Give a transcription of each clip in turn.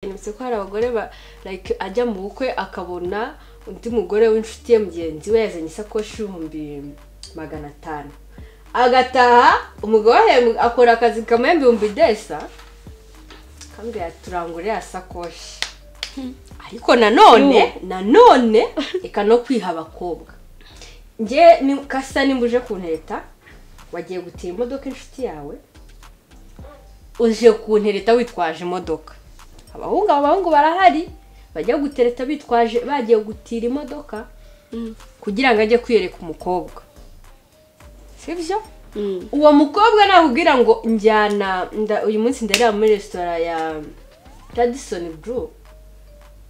keretse ko hari abagore ba like ajya mu bukwe akabona undi mugore w'inshuti ye mugenzi we yazanye isakoshi y'ibihumbi magana atanu agataha umugabo ahembwa akora akazi kamuha ibihumbi desa akambwira turangure ya sakoshi ariko nanone nanone reka no kwiha abakobwa njye ni- kasa nimba uje kuntereta wagiye gutira imodoka inshuti yawe uje kuntereta witwaje imodoka abahungu abahungu barahari bajya gutereta bitwaje bagiye gutira imodoka kugira ngo ajye kwiyereka umukobwa sibyo uwo mukobwa nakubwira ngo njyana nda- uyu munsi ndareba muri resitora ya radisoni buru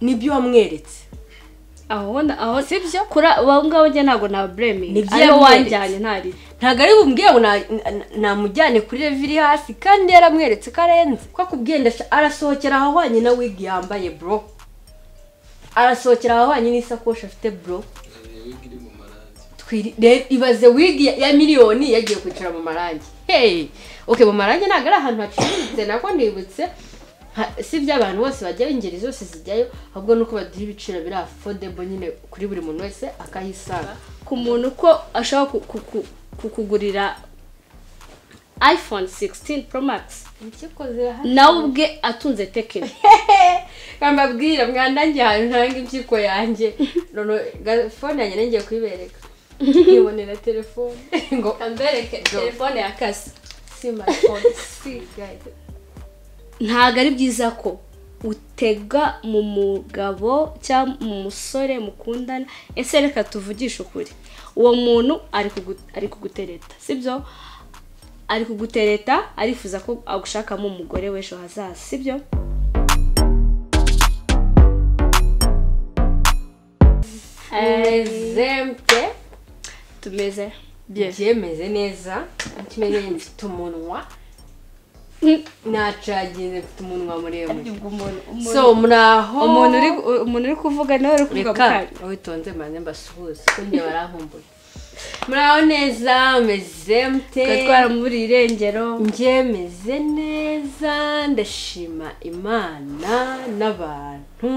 nibyo wamweretse aho na- aho si byo kuri abo ngabo njye ntabwo naburemeye Nibyo ariwe yamweretse. wanjyanye ntari ntabwo ari bumubwire ngo na- na- namujyane kuri revi iri hasi kandi yaramweretse ko arenze ko akubwiye ndashya arasohokera ahahwanye na wigi yambaye bro arasohokera ahahwanye n'isakoshi afite bro iri mu marangi Twiri- re- ibaze wigi ya- ya miliyoni yagiye kwicara mu marangi hey okay mu marangi ntabwo ari ahantu hacururitse nako nibutse ha- si byo abantu bose bajyayo ingeri zose zijyayo ahubwo nuko baduha ibiciro biri affordable nyine kuri buri muntu wese akahisanga ku muntu ko ashobora ku- ku- ku- kukugurira iphone 16 pro max ikikoze hano nawe ubwe atunze tekino nkambabwira mwandangiye ahantu ntanga impyiko yanjye none ga- fone yanjye nongeye kuyibereka nkibonera telefone ngo ambereke telefone yakase simarifone sigaye ntabwo ari byiza ko utega mu mugabo cyangwa mu musore mukundana ese reka tuvugishe ukuri uwo muntu ari kugu- ari kugutereta sibyo ari kugutereta arifuza ko agushakamo umugore w'ejo hazaza sibyo exempte tumeze byemeze neza kimeze mfite umunwa nacaginze mfite umunwa muremure so muraho umuntu uri umuntu uri kuvuga nawe uri kuvuga reka bukari witonze mbanze mbasuhuze kuko barankumbuye muraho neza meze mte tukatwara muri irengero njye meze neza ndashima imana n'abantu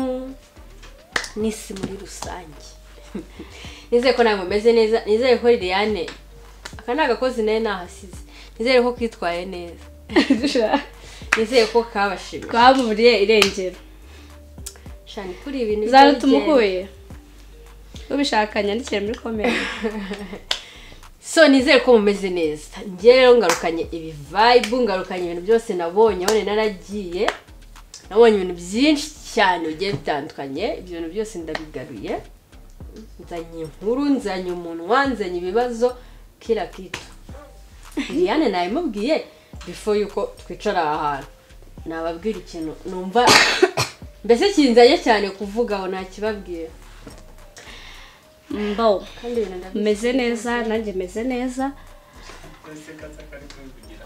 n'isi muri rusange nizere ko ntabwo meze neza nizere ko liliane aka ni agakozi nayo nahasize nizere ko kitwaye neza nizere ko kabashimye twaburiye irengero shani kuri ibintu zana by'ubugeni. tumukuye ubishaka nyandikire muri komenti so nizere ko mumeze neza njye rero ngarukanye ibi vibe ngarukanye ibintu byose nabonye none naragiye nabonye ibintu byinshi cyane bigiye bitandukanye ibyo bintu byose ndabigaruye nzanye inkuru nzanye umunwa nzanye ibibazo kira kita liliane nabimubwiye before yuko twicara aha hantu nababwira ikintu numva mbese kinzanye cyane kuvuga aho ntakibabwira mbo kandi ibintu ndabizi. meze neza nanjye meze neza gaseka kari kubivugira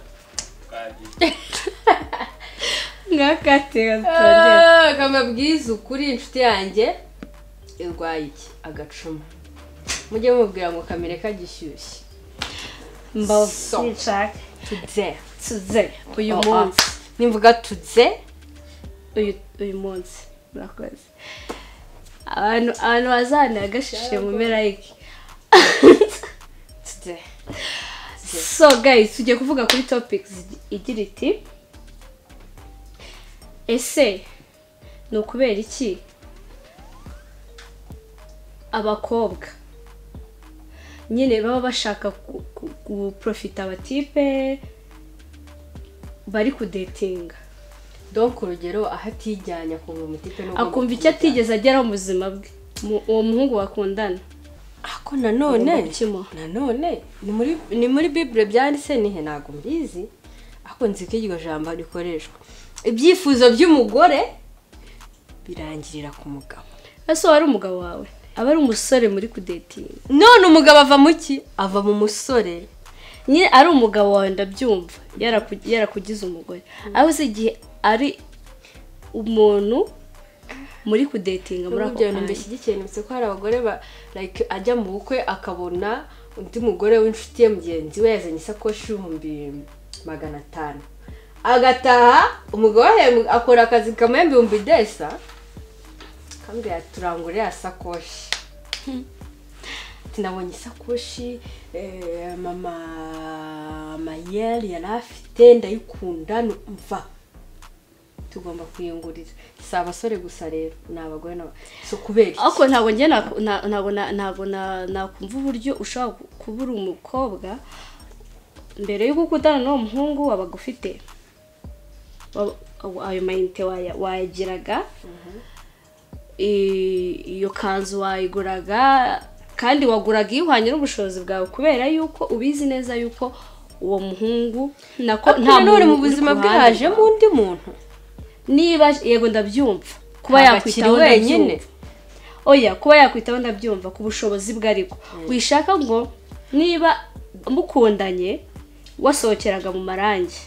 nkakatega tutongera akamabwiza ukuri inshuti yanjye irwaye iki agacuma mujye mumubwira ngo kamere kagishyushye mbo So. nshaka tudze tuze uyu Oh, ah. munsi nimvuga tudze uyu uyu munsi murakoze abantu abantu bazanagashishe mu mpera y'iki tudze so guys tugiye kuvuga kuri topics igira iti ese ni ukubera iki abakobwa nyine baba bashaka ku- ku- guprofita abatipe bari kudetinga donk urugero aho atijyanye akumva umutipe n'ugomba akumva icyo kumujyana. atigeze ageraho mu buzima bwe Mu- uwo muhungu bakundana ako nanone Agomba kukimuha. nanone ni muri ni muri bibure byanditse nihe ntabwo mbizi ariko nzi ko iryo jambo rikoreshwa ibyifuzo by'umugore birangirira ku mugabo ese wari umugabo wawe aba ari umusore muri kudetinga none umugabo ava mu ki ava mu musore nyine ari umugabo wawe ndabyumva yaraku- yarakugize umugore aho uzi igihe ari umuntu muri kudetinga muri muri ako ibyo bintu kanya mbishyigikiye nibutse ko hari abagore ba like ajya mu bukwe akabona undi mugore w'inshuti ye mugenzi we yazanye isakoshi y'ibihumbi magana atanu agataha umugabo we akora akazi kamwe ibihumbi desa akambwira ati turangure ya sakoshi ati nabonye isakoshi eh, mama mayeri yari afite ndayikunda nu- mva tugomba kuyungurira si abasore gusa rero ni abagore nabo si ukubera iki? ariko ntabwo njye nako- na- ntabwo na- ntabwo na- nakumva uburyo ushobora ku- kuba uri umukobwa mbere y'uko ukutana n'uwo muhungu wabaga ufite wa- wa- ayo mayinite waya- wayagiraga i- iyo kanzu wayiguraga kandi waguraga ihwanye n'ubushobozi bwawe kubera yuko ubizi neza yuko uwo muhungu nako Ariko nanone muntu mu uri buzima ku bwe ruhande hajemo rwawe. undi muntu niba yego ndabyumva kuba Ntabwo yakwitaho akiri wenyine. ndabyumva oya kuba yakwitaho ndabyumva ku bushobozi bwe ariko wishaka ngo niba mukundanye wasohokeraga mu marangi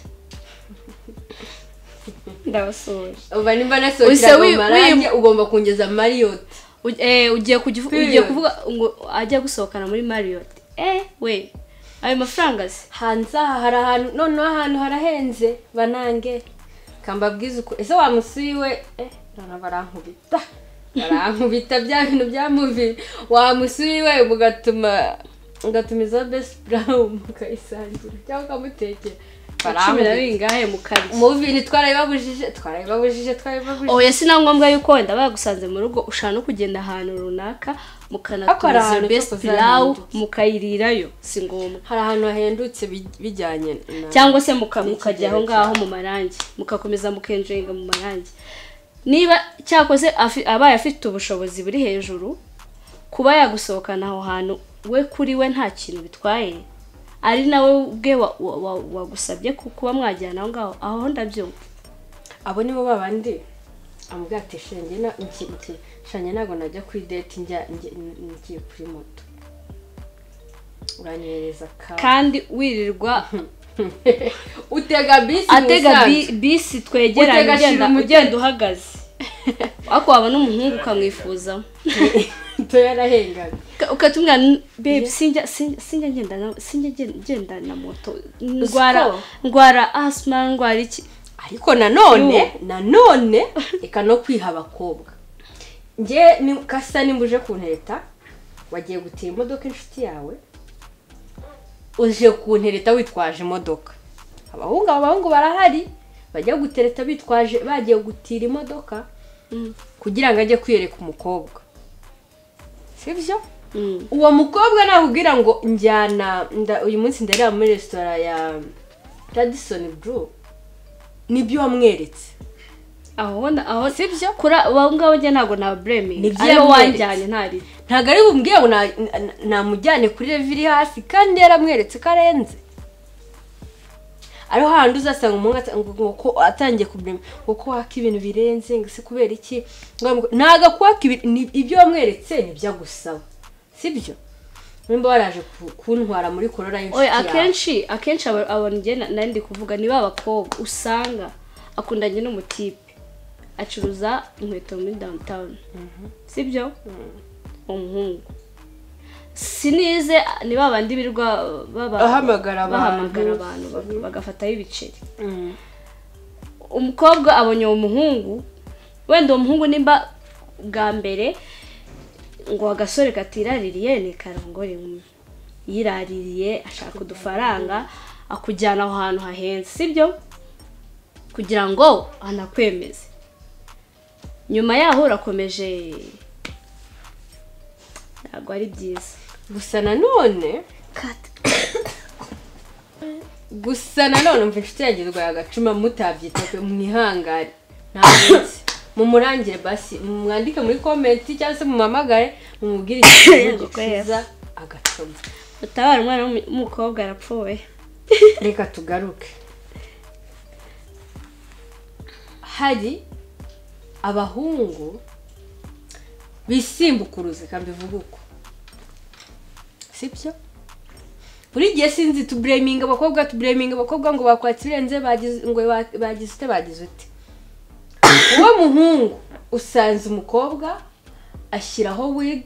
ndabasoje uba nimba Uhise nasohokera wi- mu marange ugomba kungeza mariyoti U- eh, ugiye kujya uvu- ugiye Period. kuvuga ngo ajya gusohokana muri mariyoti eh we ayo mafaranga se hanze aha hari ahantu noneho ahantu harahenze banange kambabwiza uko ese wamusuyiwe eh noneho barankubita barankubita bya bintu bya muvi wamusuyiwe mugatuma ugatumiza besi burawuni mukayisangira cyangwa ukamutekera cumi na barankubita bingahe mu kabiri muvi twarayibabujije twarayibabujije twarayibabujije oya si na ngombwa yuko wenda bagusanze mu rugo ushaka no kugenda ahantu runaka Ariko hari mukanatumiza ahantu iyo best cyo pilawu kuzahindutse. mukayirirayo si ngombwa hari ahantu hahendutse bij- bijyanye na cyangwa se muka- Ni mukajya ikigero aho ngaho mu marangi mugakomeza mukenjenga mu marangi niba cyakoze afi- abaye afite ubushobozi buri hejuru kuba yagusohokana aho hantu we kuri we nta kintu bitwaye ari nawe ubwe wa- wa- wa- wagusabye ku- kuba mwajyana aho ngaho aho ndabyumva abo nibo babandi amubwira ati shenge na- nki- nki- shenge ntabwo najya kuri deti njya njya- ngiye kuri moto uranyereza ka kandi wirirwa utega bisi atega mu bi- Musanze. bisi twegeranye Utega shira ugenda umutego. ugenda uhagaze ariko waba n'umuhungu ukamwifuzaho Moto yarahenganye Uka- ukatumwira "N- babe sinjya sinjya sinjya ngenda na sinjya gen- ngenda na moto ndwara ndwara asima ndwara iki ariko nanone nanone reka no kwiha abakobwa nge ni- kasa nimba uje kuntereta wagiye gutira imodoka inshuti yawe uje kuntereta witwaje imodoka abahungu abahungu barahari bajya gutereta bitwaje bagiye gutira imodoka kugira ngo ajye kwiyereka umukobwa sibyo Mm. uwo mukobwa nakubwira ngo njyana nda- uyu munsi ndareba muri resitora ya radisoni buru nibyo wamweretse aho na aho sibyo kuri abo ngabo njye ntabwo naburemi Nibyo ariwe yamweretse. wanjyanye ntari ntabwo ari bumbwiye ngo na- na- namujyane kuri revi iri hasi kandi yaramweretse ko arenze ariho hahandi uzasanga umuhungu ata- ngo- ngo ko atangiye kumenya ngo ko waka ibintu birenze ngo se kubera iki Ngo amu- ntabwo akwaka ibi- ni- ibyo wamweretse nibyo agusaba sibyo nimba waraje ku- kuntwara muri korora y'inshuti oya yawe akenshi akenshi aba- abantu njye na- nari ndi kuvuga ni ba bakobwa usanga akundanye n'umutipe acuruza inkweto muri downtown sibyo umuhungu sinize ni ba bandi birirwa baba- Ahamagara abantu. bahamagara abantu bag- bagafataho ibiceri Mm. umukobwa abonye uwo muhungu wenda uwo muhungu nimba bwa mbere ngo agasore katiraririye ni karongore inkumi yiraririye ashaka udufaranga akujyana aho hantu hahenze sibyo kugira ngo anakwemeze nyuma yaho urakomeje ntabwo ari byiza gusa nanone gusa nanone mva inshuti yanjye irwaye agacuma mutabyita pe mwihangare ntabizi mumurangire basi mwandike muri komenti cyangwa se mumamagare mumubwire ikibazo gikiza agacuma utabara umwana w'umu- w'umukobwa arapfuye reka tugaruke hari abahungu bisimbukuruze kandi bivuga uko sibyo buri gihe sinzi tubureminga abakobwa tubureminga abakobwa ngo bakwatse ibirenze bagize ngo ba- bagize ute bagize ute uwo muhungu usanze umukobwa ashyiraho wig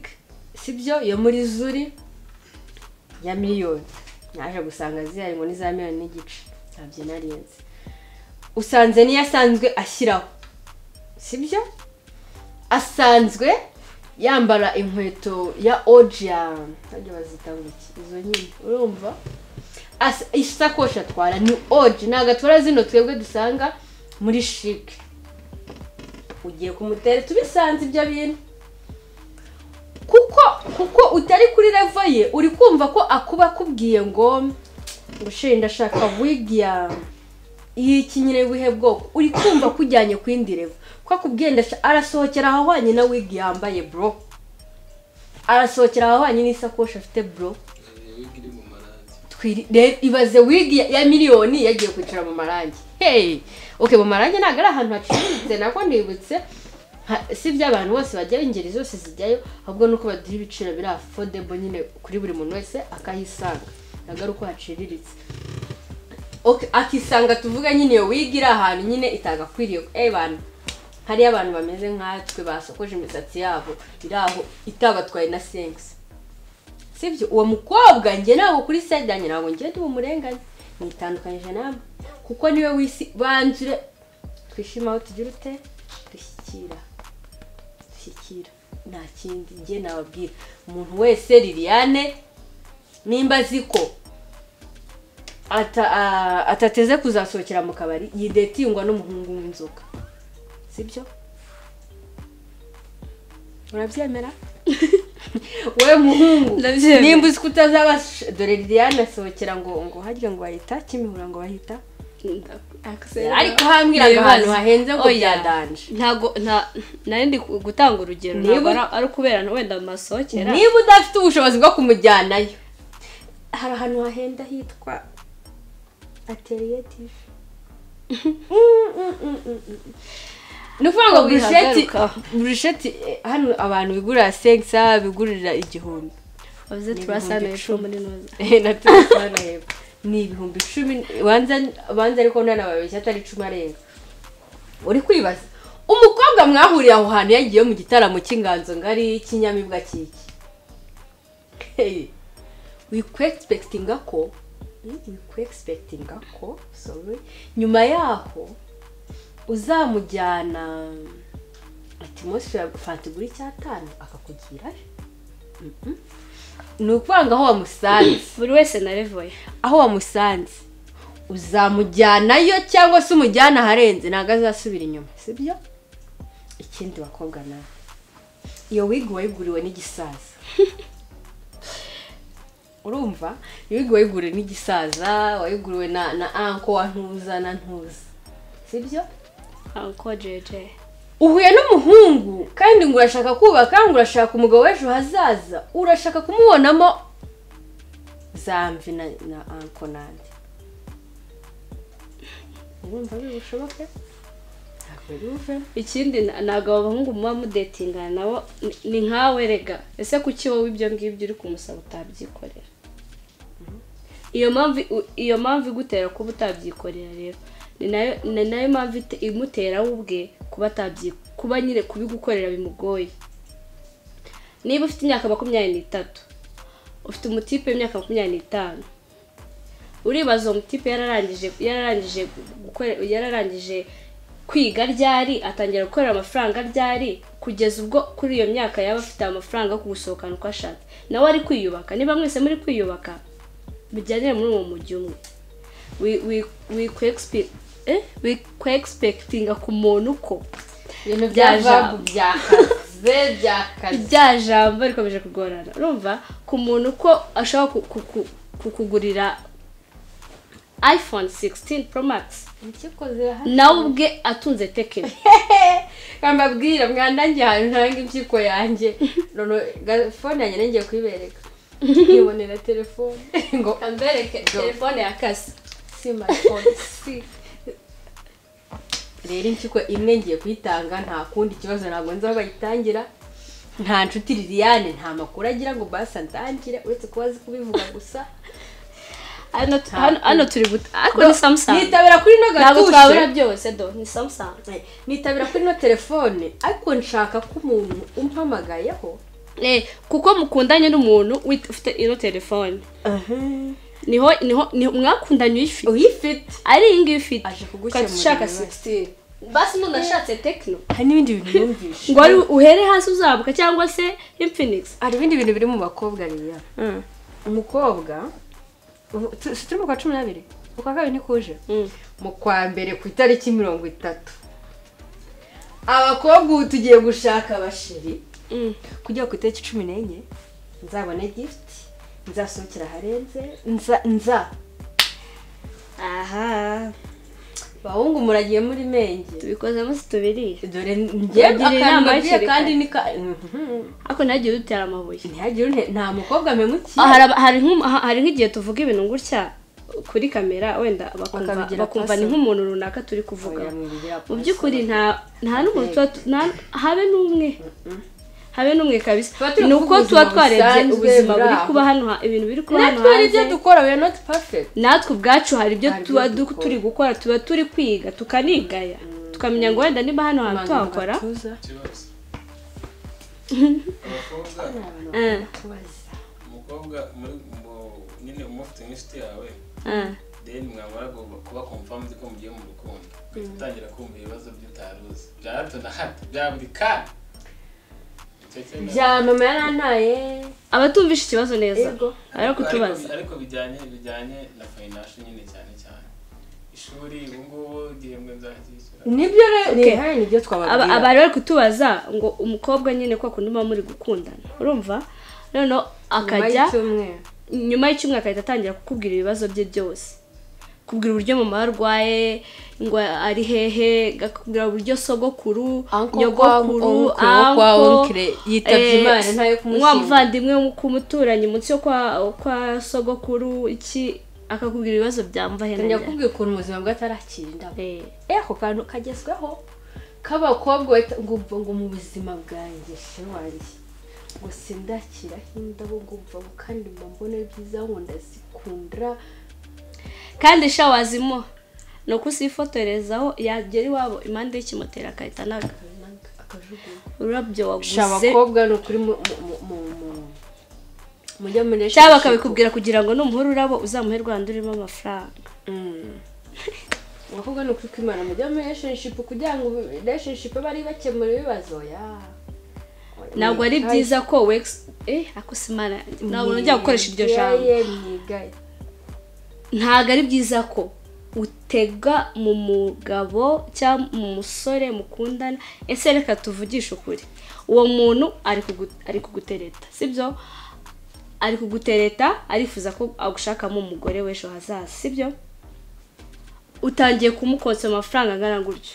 sibyo yo muri zuri ya miliyoni naje gusanga zihari ngo ni za miliyoni n'igice ntabyo narinzi usanze niyo asanzwe ashyiraho sibyo asanzwe yambara inkweto ya oji ya ntabwo bazita ngo iki izo nyine urumva As- isakoshi atwara ni oji ntabwo atwara zino twebwe dusanga muri shike ugiye kumutera tubisanze ibyo bintu kuko kuko utari kuri revo ye uri kumva ko akuba akubwiye ngo gushira ndashaka wigi ya y'iki nyine buhe bwoko uri kumva ko ujyanye ku yindi revo ko akubwiye ndashaka arasohokera ahahwanye na wigi yambaye bro arasohokera ahahwanye n'isakoshi afite bro wigi iri mu marangi Twiri- re- ibaze wigi ya- ya miliyoni yagiye kwicara mu marangi hey okay mu marangi ntabwo ari ahantu hacururitse nako nibutse ha- si iby'abantu bose bajyayo ingeri zose zijyayo ahubwo nuko baduha ibiciro biri affordable nyine kuri buri muntu wese akahisanga ntabwo ari uko haciriritse Okay, akisanga tuvuga nyine iyo wigi iri ahantu nyine itagakwiriye eh bantu hariyo abantu bameze nkatwe basokoje imisatsi yabo iri aho itabatwaye na sengisi sibyo uwo mukobwa njye ntabwo kuri side yanjye ntabwo njye ndi bumurenganye nitandukanyije nawe kuko niwe wisi banzure twishime aho tugira ute dushyikira dushyikira nta kindi njye nababwira umuntu wese liliane nimba azi ko ata- a- atateze kuzasohokera mu kabari yidetingwa n'umuhungu w'inzoka sibyo urabyemera wowe muhungu Ndabyemera. nimba uzi ko utazaba dore liliane asohokera ngo ngo harya ngo bahita kimihura ngo bahita ariko hambwira ngo ahantu hahenze ngo byadanje ntabwo nta- nari ndi ku- gutanga urugero Niba- ntabwo ari- ari ukubera na wenda masohokera niba udafite ubushobozi bwo kumujyanayo hari ahantu hahenda hitwa ateriye tivi ni ukuvuga ngo burusheti Wihagarika. burusheti eh, hano abantu bigurira sengisa bigurira igihumbi bavuze Ni turasa ibihumbi na icumi muri noza Eh, na telefone hepfo ni ibihumbi icumi banza banza ariko nanababeshya atari icumi arenga uri kwibaza umukobwa mwahuriye aho hantu yagiye mu gitaramo cy'inganzo ngari kinyamibwa kiki Hey, we kwexpectinga ko mm, we kwexpectinga ko sorry nyuma yaho uzamujyana atmosphere fatigura icyatanu akakugira Mm, mm. ni ukuvanga aho wamusanze buri wese narevoye aho wamusanze uzamujyanayo cyangwa se umujyana aharenze ntabwo azasubira inyuma sibyo ikindi bakobwa nawe iyo wigi wayiguriwe n'igisaza urumva iyo wigi wayiguriwe n'igisaza wayiguriwe na na anko wa ntuza na ntuza sibyo anko jeje uhuye n'umuhungu kandi ngo urashaka kubaka ngo urashaka umugabo w'ejo hazaza urashaka kumubonamo zamvi na na anko nanjye urumva biri bushoboke ntabwo biri buve ikindi na- ntabwo abo bahungu muba mudetingana nabo ni- ni nkawe rega ese kuki wowe ibyo ngibyo uri kumusaba utabyikorera iyo mpamvu u- iyo mpamvu igutera kuba utabyikorera rero ni nayo ni nayo mpamvu ite- imutera we ubwe kuba atabyi kuba nyine kubigukorera bimugoye niba ufite imyaka makumyabiri n'itatu ufite umutipe w'imyaka makumyabiri n'itanu uribaza uwo mutipe yararangije yararangije gukora yararangije kwiga ryari atangira gukorera amafaranga ryari kugeza ubwo kuri iyo myaka yaba afite amafaranga yo kugusohokana uko ashatse nawe ari kwiyubaka niba mwese muri kwiyubaka bijyanire muri uwo mujyi umwe wi- wi- wi- kwexpe- eh? wi- kwexpectinga ku muntu uko ibintu bya bya jambo. jambo byakaze byakaze rya jambo rikomeje kugorana urumva ku muntu uko ashobora ku- ku- ku- kukugurira iphone 16 pro max ikikoze hano nawe ubwe atunze tekino kambabwira mwandangiye ahantu ntanga impyiko yanjye none ga- fone yanjye nari ngiye kuyibereka nkibonera telefone ngo ambereke telefone yakase si smartphone si rero impyiko imwe ngiye kuyitanga nta kundi kibazo ntabwo nzi aho bayitangira nta nshuti liliane nta makuru agira ngo basa ndangire uretse kuba azi kubivuga gusa hano hano- hano turi guta ariko ni samsung nitabira kuri ino ntabwo gatushe twabura byose do ni samsung nitabira kuri ino telefone ariko nshaka ko umuntu umpamagayeho Eh, kuko mukundanye n'umuntu wi- ufite ino telefone niho niho niho mwakundanye uyifite uyifite ari iyi ngiyi ufite aje kugukemurira ukajya ushaka ibibazo. sigisitini basi umuntu ashatse tekino hari n'ibindi bintu yumvisha ngo wari uhere hasi uzabuka cyangwa se imfinigisi hari ibindi bintu biri mu bakobwa rero umukobwa ubu- tu- si turi mu kwa cumi n'abiri ukwa kabiri nikuje mu kwa mbere ku itariki mirongo itatu abakobwa ubu tugiye gushaka abashiri kujya ku itariki cumi n'enye nzabone gifuti nzasohokera aharenze nza nza aha bahungu muragiye muri menge tubikozemo situbiriye dore njye Ugirira inama akandagiye hakiri kandi kare. ni ka- Mhm. ariko ntihagire udutera amabuye ntihagire une- nta mukobwa mpemukiye Ah, hari aba- hari nk'um- ha- hari nk'igihe tuvuga ibintu gutya kuri kamera wenda bakumva Bakabigira bakumva personal. ni nk'umuntu runaka turi kuvuga mu by'ukuri nta nta n'umuntu tuba tu- nta- habe n'umwe habe n'umwe kabisa Tuba turi ni kuvuga uko tuba ubuzima twarebye busanzwe ubuzima buri buri kuba aho. hano ha- ibintu biri kuba hano natwe hari ibyo hanze dukora we are not perfect natwe ubwacu hari ibyo Hari ibyo tuba du- dukora. turi gukora tuba turi kwiga tukanigaya tukamenya ngo wenda niba hano hantu Abantu tuhakora batuza, ikibazo abakobwa abantu Eh. batubaza. umukobwa muri mu- nyine umufite nk'inshuti yawe Ah, then mwamara gu- kuba confirmed ko mugiye mu rukundo ugahita utangira kumva ibibazo by'utaruzi bya hato na hato bya buri kanya Icyo kintu- bya mama yarantaye abatumvisha ikibazo neza Yego. bari kutubaza ariko, ariko bijyanye bijyanye na financial nyine cyane cyane ishuri ubu ngubu igihembwe nzacyishyura nibyo rero Okay. ni- hari nibyo Aba- twababwira abari bari kutubaza ngo umukobwa nyine kwa kundi muba muri gukundana urumva noneho Nyuma akajya y'icyumweru. nyuma y'icyumweru agahita atangira kukubwira ibibazo bye byose kubwira uburyo mama we arwaye ngo ari hehe akakubwira uburyo sogokuru Uncle nyogokuru kwa- uncle wa uncle, uncle yitabye eh, Imana, ntayo kumushinja. wa muvandimwe wo kumuturanyi munsi yo kwa kwa sogokuru iki akakubwira ibibazo byamva he na ntangira he. kukubwira ukuntu ubuzima bwe atarakira indabo Eh, eh ako kantu kagezweho k'abakobwa bahita- ngo ubwo ngo mu buzima bwanjye shira wanjye ngo sindakiraho indabo ngo mva ngo kandi mba mbona ari byiza ngo ndazikunda kandi sha wazimo ni uko usifotorezaho yagera iwabo impande y'ikimoteri akahita anaga akajugunya ururabyo waguze sha abakobwa ni ukuri mu- mu- mu- mu- mu- mujya muri cyangwa relationship. bakabikubwira kugira ngo numuhura urabo uzamuhe rwanda urimo amafaranga Mm. abakobwa ni ukuri kwimana mujya muri relationship kugira ngo relationship bari bakemura ibibazo ya ntabwo ari Mwigane. byiza ko wegisi eh ako simara ntabwo nongera gukoresha iryo jambo Mwigane, mwigane. ntabwo ari byiza ko utega mu mugabo cyangwa mu musore mukundana ese reka tuvugishe ukuri uwo muntu ari kugu- ari kugutereta sibyo ari kugutereta arifuza ko agushakamo umugore w'ejo hazaza sibyo utangiye kumukotsa amafaranga angana gutyo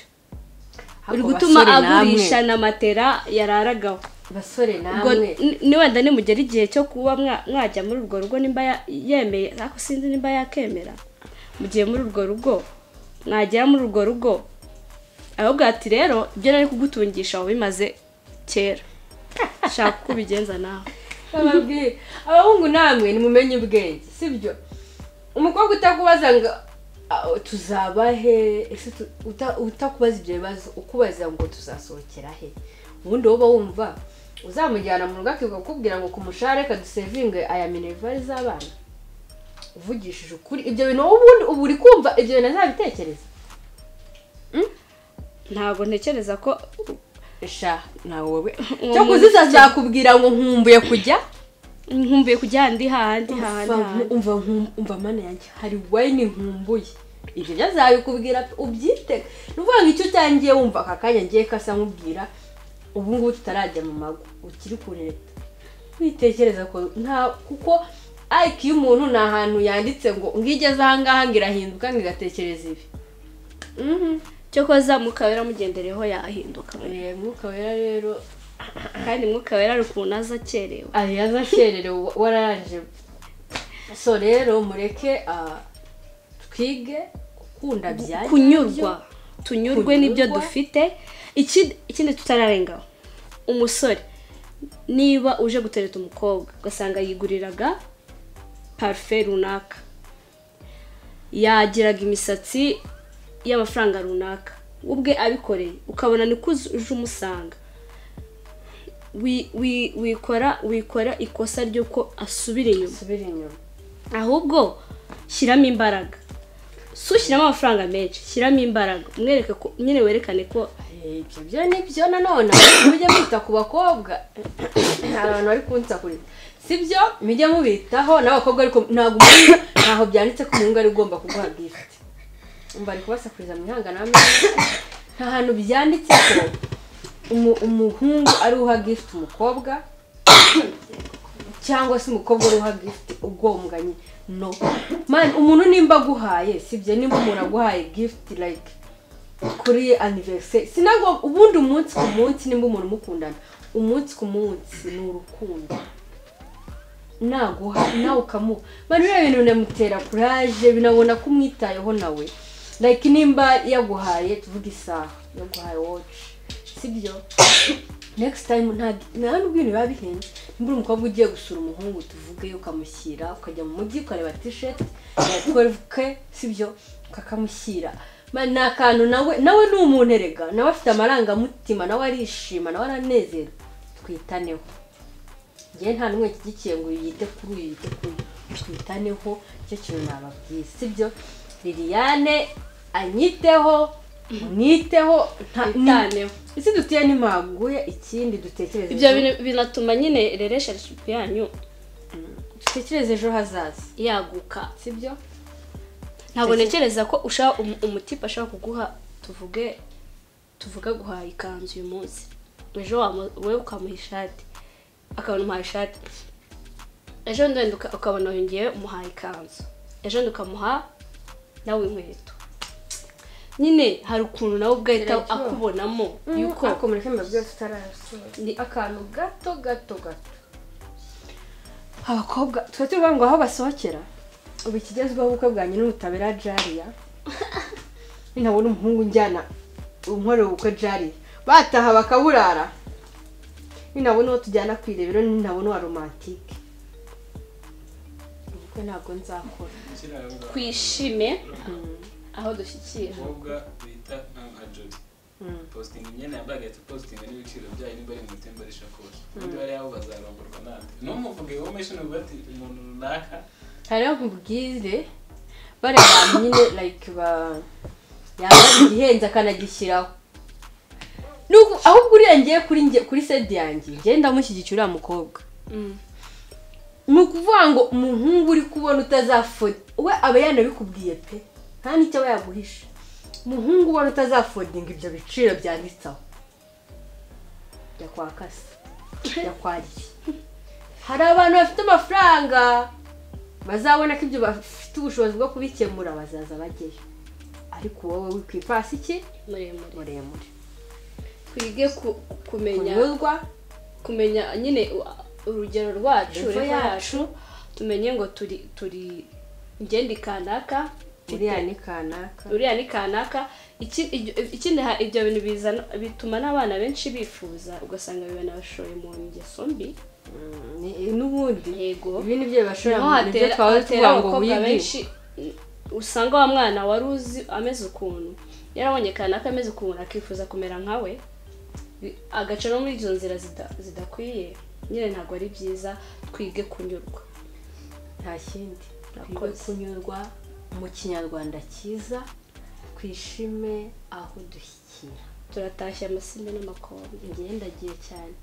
uri Ako gutuma basore namwe. agurisha na matera yararagaho basore ubwo namwe ni- ni wenda nimugera igihe cyo kuba mwa- mwajya muri urwo rugo nimba ya- yemeye ariko sinzi nimba yakemera mugiye muri urwo rugo mwagera muri urwo rugo ahubwo ati rero ibyo nari kugutungisha wabimaze kera shaka uko ubigenza nawe bababwire abahungu namwe nimumenye ubwenge sibyo umukobwa utakubaza ngo "Ah, tuzaba he ese tu- uta- utakubaza ibyo bibazo ukubaza ngo tuzasohokera he ubundi wowe uba wumva uzamujyana mu rugo akiga kukubwira ngo ku mushahara reka dusevinge aya minervari z'abana uvugishije ukuri ibyo bintu wowe ubundi ubu uri kumva ibyo bintu azabitekereza ntabwo ntekereza ko sha nawe wowe cyo kuzisa zakubwira ngo nkumbuye kujya nkumbuye kujya ahandi hahandi hahandi umva hahandi umva nkum- umva mana yanjye hari wayini nkumbuye ibyo byazabikubwira ubyitega ni ukuvuga ngo icyo utangiye wumva aka kanya ngiye kasa nkubwira ubu ngubu tutarajya mu mago ukiri kure witekereza ko nta kuko ayiki y'umuntu ni ahantu yanditse ngo ngo igeze aha ngaha ngo irahinduka ngo igatekereza ibi Mhm. cyo koza mukaba yaramugendereyeho yahinduka Eh, mwuka wera rero kandi mwuka wera ari ukuntu aza akerewe ari yazakererewe wararangije so rero mureke ah, twige gukunda byajya kunyurwa tunyurwe n'ibyo Kunyurwa. dufite Iki- ikindi tutararengaho umusore niba uje gutereta umukobwa ugasanga yiguriraga parufe runaka yagiraga imisatsi y'amafaranga runaka we ubwe abikoreye ukabona ni ko uzi- uje umusanga Wi- wi- wikora wikora ikosa ry'uko asubira inyuma asubire inyuma ahubwo shyiramo imbaraga si ushyiramo amafaranga menshi shyiramo imbaraga umwereke ko nyine werekane ko Eh, ibyo byo ni byo nanone mujye mwita ku bakobwa hari abantu bari kunsakuriza si byo mujye mubitaho n'abakobwa ariko ntabwo umuhungu ntaho byanditse ko umuhungu ari ugomba kuguha gifuti umva ari kubasakuriza mu ihanga namwe nta hantu byanditse ko umu- umuhungu ari uha gifuti umukobwa cyangwa se umukobwa uri uha gifuti ugombanye no mani umuntu nimba aguhaye sibyo nimba umuntu aguhaye gifuti like kuri aniveriseri sinago ubundi umunsi ku munsi nimba umuntu umukundana umunsi ku munsi ni urukundo naguha nawe ukamuha mani biriya bintu binamutera kuraje binabona ko umwitayeho nawe like nimba yaguhaye tuvuga isaha yaguhaye woci sibyo next time ntabwo ntabwo ibintu biba bihenze niba uri umukobwa ugiye gusura umuhungu tuvuge ukamushyira ukajya mu mujyi ukareba tisheti ya twevuke sibyo ukakamushyira Man, ni akantu nawe nawe ni umuntu erega nawe afite amarangamutima nawe arishima nawe aranezerwa twitaneho njyewe nta n'umwe nshyigikiye ngo uyu yite kuri uyu yite kuri uyu twitaneho icyo kintu nababwiye sibyo liliane anyiteho mwiteho Mwitaneho. ese dutiye ntimpaguye ikindi dutekereze ibyo ejo- bintu binatuma nyine relationship yanyu dutekereze ejo hazaza yaguka sibyo ntabwo ntekereza ko ushaka um- umutipe ashaka kuguha tuvuge tuvuga guhaha ikanzu uyu munsi ejo wamu- wowe ukamuha ishati akabona umuhaye ishati ejo ndende uka- ukabona yongeye umuhaye ikanzu ejo ndi ukamuha nawe inkweto nyine hari ukuntu nawe ugahita Biraryoha. akubonamo yuko yuko ariko muri kemba byose utarasura Ni- akantu gato gato gato abakobwa tuba tuvuga ngo aho basohokera ubu ikigezweho ubukwe bwa nyina ubutabera jariya nabona umuhungu njyana unkorera ubukwe jariya bataha bakaburara ninabona uwo tujyana ku irebero ninabona uwa romantike ubukwe ntabwo nzakora Kiriya- twishime aho dushyikira umukobwa bita nka jori positinga imyenda yambaye agahita positinga n'ibiciro byayo niba ari mu itemba rishakoshi undi bari aho bazarongorwa nande ntumuvuge wowe meshini uvuga ati umuntu runaka hariho nkubwire bariya bantu nyine like ba yambara igihenze akanagishyiraho Nuko ahubwo uriya ngiye kuri nge kuri sede yanjye njye ndamushyigikira uriya mukobwa Mm. ni ukuvuga ngo umuhungu uri kubona utazafodi we aba yanabikubwiye pe nta n'icyo aba yaguhisha umuhungu ubona utazafodinga ibyo biciro byanditseho yakwakase yakwariye hari abantu bafite amafaranga bazabona ko ibyo bafite ubushobozi bwo kubikemura bazaza bajyeyo ariko wowe wikwipasi iki muremure muremure twige ku- kumenya kunyuzwa kumenya nyine u- urugero rwacu Revo revo yacu. yacu tumenye ngo turi turi ngende kanaka uriya ni kanaka uriya ni kanaka Iki- ibyo- ikindi ha- ibyo bintu bizana bituma n'abana benshi bifuza ugasanga banabashoye mu ngeso mbi Ni- n'ubundi yego ibi ni byo bibashora niho mu byo hatera twaba hatera tuvuga ngo abakobwa wige benshi usanga wa mwana wari uzi ameze ukuntu yarabonye kanaka ameze ukuntu akifuza kumera nkawe bi- agaca no muri izo nzira zida- zidakwiye nyine ntabwo ari byiza twige kunyurwa nta kindi twige Murakoze. kunyurwa mu kinyarwanda cyiza twishime aho dushyikira turatashye amasimbi n'amakombe njyewe ndagiye cyane